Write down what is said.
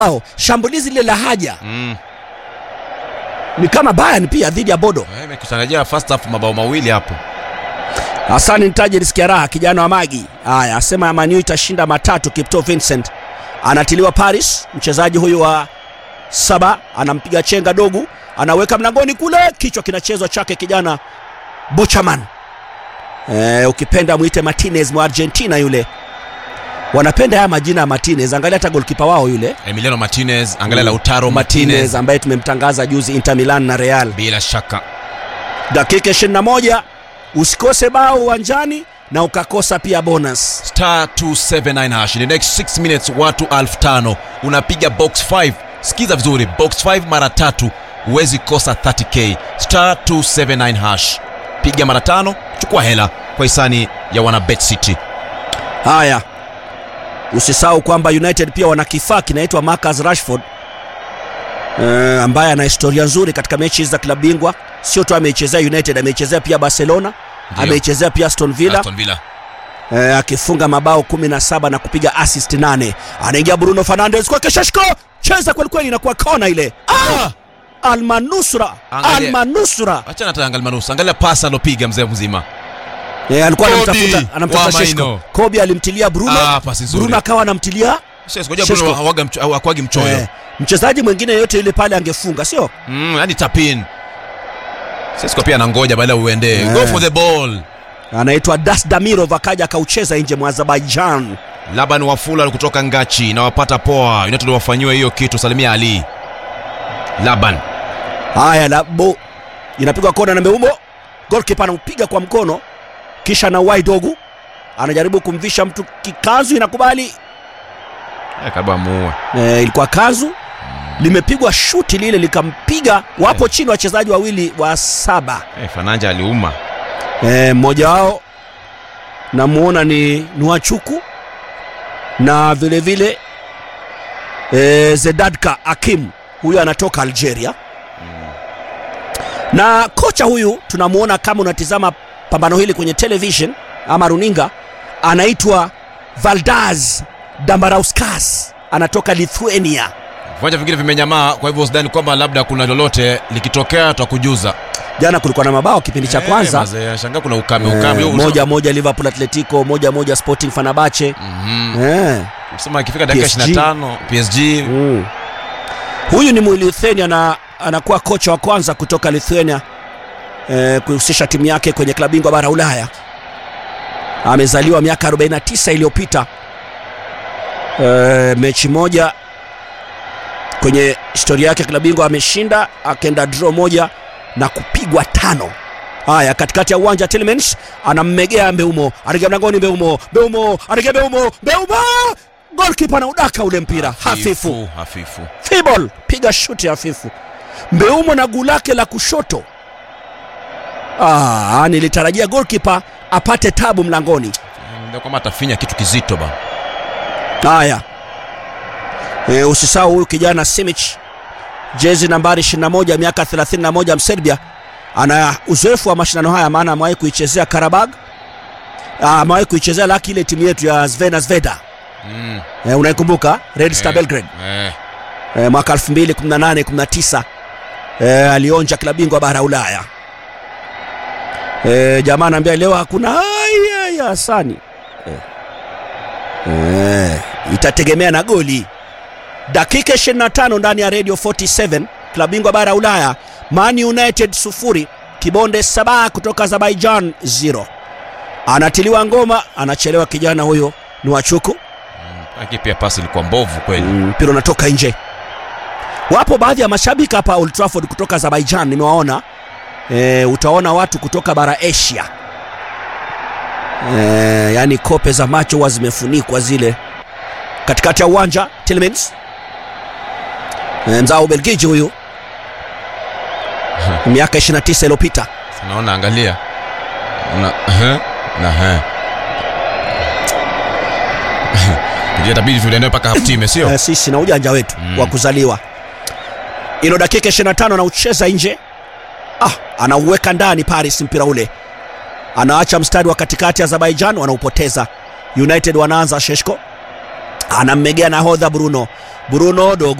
bao shambulizi lile la haja Mm. ni kama Bayern pia dhidi ya Bodo. Eh, Imekusanyia first half mabao mawili hapo. Hasani Ntaje nisikia raha, kijana wa Magi. Haya, asema Man U itashinda matatu. Kipto Vincent anatiliwa Paris, mchezaji huyu wa saba anampiga chenga dogu, anaweka mlangoni kule, kichwa kinachezwa chake kijana Bochaman. Eh, ukipenda mwite Martinez mwa Argentina yule. Wanapenda haya majina ya Martinez, angalia hata golkipa wao yule Emiliano Martinez, angalia Lautaro Martinez Martinez. ambaye tumemtangaza juzi Inter Milan na Real. Bila shaka. Dakika 21 usikose bao uwanjani na ukakosa pia bonus. Star 279 hash. In the next 6 minutes watu 5000 unapiga box 5. Sikiza vizuri, box 5 mara tatu huwezi kosa 30k. Star 279 hash. Piga mara tano, chukua hela kwa hisani ya wana Bet City. Haya, usisahau kwamba United pia wana kifaa kinaitwa Marcus Rashford eh, ambaye ana historia nzuri katika mechi za klabu bingwa. Sio tu ameichezea United, ameichezea pia Barcelona, Ndio. ameichezea pia Aston Villa Aston Villa. eh, akifunga mabao 17 na kupiga assist 8. Anaingia Bruno Fernandes kwa Keshashko, cheza kweli kweli, inakuwa kona ile. Ah! Almanusra, Angalia. Almanusra Acha na tangal manusu. Angalia pasi alopiga mzee mzima. Eh, alikuwa Kobe anamtafuta anamtafuta wa Sheshko. Maino. Kobe alimtilia Bruno. Ah, pasi nzuri. Bruno akawa anamtilia Sasa ngoja Sheshko. Bruno hawaga mcho, hawakwagi mchoyo. eh, mchezaji mwingine yote yule pale angefunga, sio? Mm, yani tapin. Sesko pia anangoja baada uende. Eh. Go for the ball. Anaitwa Das Damirov akaja akaucheza nje mwa Azerbaijan. Laban Wafula kutoka Ngachi na wapata poa. United wafanyiwe hiyo kitu. Salimia Ali. Laban. Haya, labo inapigwa kona na Meumo, goalkeeper anaupiga kwa mkono, kisha na Waidogu anajaribu kumvisha mtu kikanzu, inakubali Eh, kaba muue. e, ilikuwa kanzu limepigwa shuti lile likampiga. Wapo chini wachezaji wawili wa saba Eh, Fananja aliuma. e, mmoja wao namuona ni Nuachuku na vile vile e, Zedadka Akim, huyu anatoka Algeria na kocha huyu tunamuona kama unatizama pambano hili kwenye television ama runinga, anaitwa Valdaz Dambrauskas, anatoka Lithuania. Viwanja vingine vimenyamaa, kwa hivyo sidhani kwamba labda kuna lolote likitokea tutakujuza. Jana kulikuwa na mabao kipindi cha Eh, kwanza mazee, shangaa kuna ukame Eh, ukame. Huo moja moja Liverpool Atletico, moja moja Sporting Fenerbahce. Mhm. Eh, Sema ikifika dakika PSG. 25 PSG mm. Huyu ni Mlithuania na anakuwa kocha wa kwanza kutoka Lithuania eh, kuhusisha timu yake kwenye klabu bingwa bara Ulaya. Amezaliwa miaka 49 iliyopita. Eh, mechi moja kwenye historia yake klabu bingwa ameshinda, akaenda draw moja na kupigwa tano. Haya, katikati ya uwanja Tielemans anammegea Mbeumo, anaingia mlangoni Mbeumo, Mbeumo, anaingia Mbeumo, Mbeumo! Goalkeeper anaudaka ule mpira hafifu. hafifu. Fibol piga shuti hafifu. Mbeumo na guu lake la kushoto. Ah, nilitarajia goalkeeper apate tabu mlangoni. Ndio kama atafinya kitu kizito ba. Haya, e, usisahau huyu kijana Simic, jezi nambari 21, miaka 31, Mserbia, ana uzoefu wa mashindano haya, maana amewahi kuichezea Karabag, Ah, amewahi kuichezea laki ile timu yetu ya Zvena Zveda, Mm. e, unaikumbuka Red Star Eh, Belgrade Eh. e, mwaka 2018 19 e, alionja klabu bingwa bara ya Ulaya. E, jamaa anaambia leo hakuna haya ya Hasani e. E, itategemea na goli. Dakika 25 ndani ya Radio 47 klabu bingwa bara ya Ulaya, Man United sufuri Kibonde Sabah kutoka Azerbaijan 0. Anatiliwa ngoma, anachelewa kijana huyo ni Wachuku Lakini pia pasi ilikuwa mbovu kweli. Mm, mpira unatoka nje. Wapo baadhi ya mashabiki hapa Old Trafford kutoka Azerbaijan nimewaona. E, utaona watu kutoka bara Asia. E, yani kope za macho huwa zimefunikwa zile. Katikati ya uwanja Tielemans. E, mzao Ubelgiji huyu. Miaka 29 iliyopita. Unaona angalia. Una eh na eh. Ndio itabidi tuende mpaka half time sio? Eh, sisi na ujanja wetu Mm. wa kuzaliwa. Ino dakika 25 anaucheza nje. Ah, anauweka ndani Paris mpira ule. Anaacha mstari wa katikati Azerbaijan wanaupoteza. United wanaanza Sheshko. anammegea nahodha Bruno Bruno dogo